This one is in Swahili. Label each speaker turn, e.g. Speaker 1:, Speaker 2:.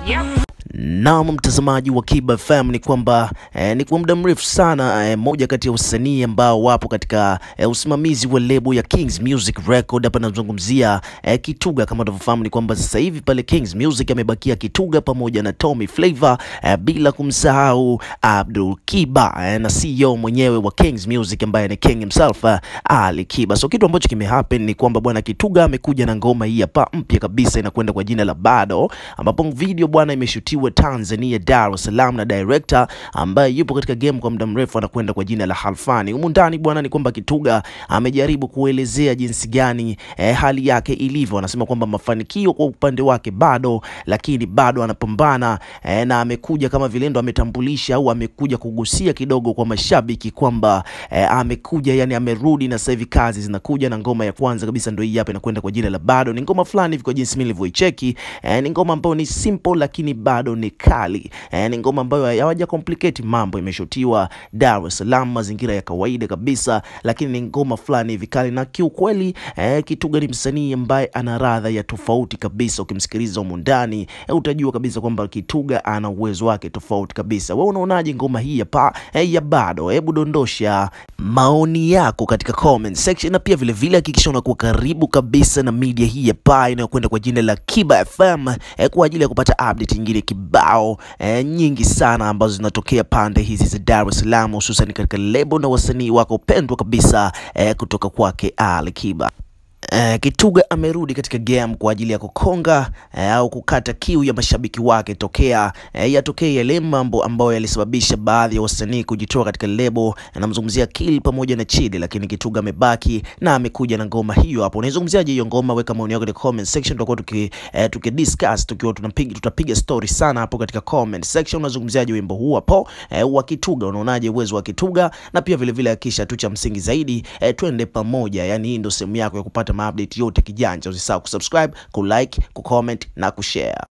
Speaker 1: Naam, mtazamaji wa Kiba FM ni kwamba eh, ni kwa muda mrefu sana eh, moja kati ya usanii ambao wapo katika eh, usimamizi wa lebo ya Kings Music Record. Hapa nazungumzia eh, Kituga. Kama unavyofahamu ni kwamba sasa hivi pale Kings Music amebakia Kituga pamoja na Tommy Flavor eh, bila kumsahau Abdul Kiba eh, na CEO mwenyewe wa Kings Music ambaye ni King himself eh, Ali Kiba. So kitu ambacho kimehappen ni kwamba bwana Kituga amekuja na ngoma hii hapa mpya kabisa inakwenda kwa jina la Bado, ambapo video bwana imeshutiwa Tanzania, Dar es Salaam na director ambaye yupo katika game kwa muda mrefu anakwenda kwa jina la Halfani. Humu ndani bwana ni kwamba Kituga amejaribu kuelezea jinsi gani eh, hali yake ilivyo. Anasema kwamba mafanikio kwa upande wake bado, lakini bado anapambana eh, na amekuja kama vile ndo ametambulisha au amekuja kugusia kidogo kwa mashabiki kwamba eh, amekuja yani amerudi na sasa hivi kazi zinakuja, na ngoma ya kwanza kabisa ndio hii hapa inakwenda kwa jina la Bado. Ni ngoma fulani hivi kwa jinsi mimi nilivyoicheki, eh, ni ngoma ambayo ni simple lakini bado ni kali eh, ni ngoma ambayo hawaja complicate mambo, imeshotiwa Dar es Salaam, mazingira ya kawaida kabisa, lakini ni ngoma fulani hivi kali na kiukweli eh, Kituga ni msanii ambaye ana radha ya tofauti kabisa. Ukimsikiliza humu ndani eh, utajua kabisa kwamba Kituga ana uwezo wake tofauti kabisa. Wewe unaonaje ngoma hii hapa eh, ya Bado? Hebu dondosha maoni yako katika comment section, na pia vile vile hakikisha unakuwa karibu kabisa na media hii hapa inayokwenda kwa jina la Kiba FM eh, kwa ajili ya kupata update nyingine kibao eh, nyingi sana ambazo zinatokea pande hizi za Dar es Salaam, hususan katika lebo na wasanii wako pendwa kabisa eh, kutoka kwake Ali Kiba. Uh, Kituga amerudi katika game kwa ajili ya kukonga uh, au kukata kiu ya mashabiki wake tokea uh, yatokea yale mambo ambayo yalisababisha baadhi ya wasanii kujitoa katika lebo. Anamzungumzia Kill pamoja na Chidi, lakini Kituga amebaki na amekuja na ngoma hiyo hapo. Unaizungumziaje hiyo ngoma? Weka maoni yako katika comment section, tutakuwa tuki uh, tuki discuss tukiwa tunapiga tutapiga story sana hapo katika comment section. Unazungumziaje wimbo huu hapo uh, wa Kituga? Unaonaje uwezo wa Kituga? Na pia vile vile hakisha tu cha msingi zaidi uh, twende pamoja, yani hii ndio sehemu yako ya kupata update yote kijanja. Usisahau kusubscribe, kulike, kucomment na kushare.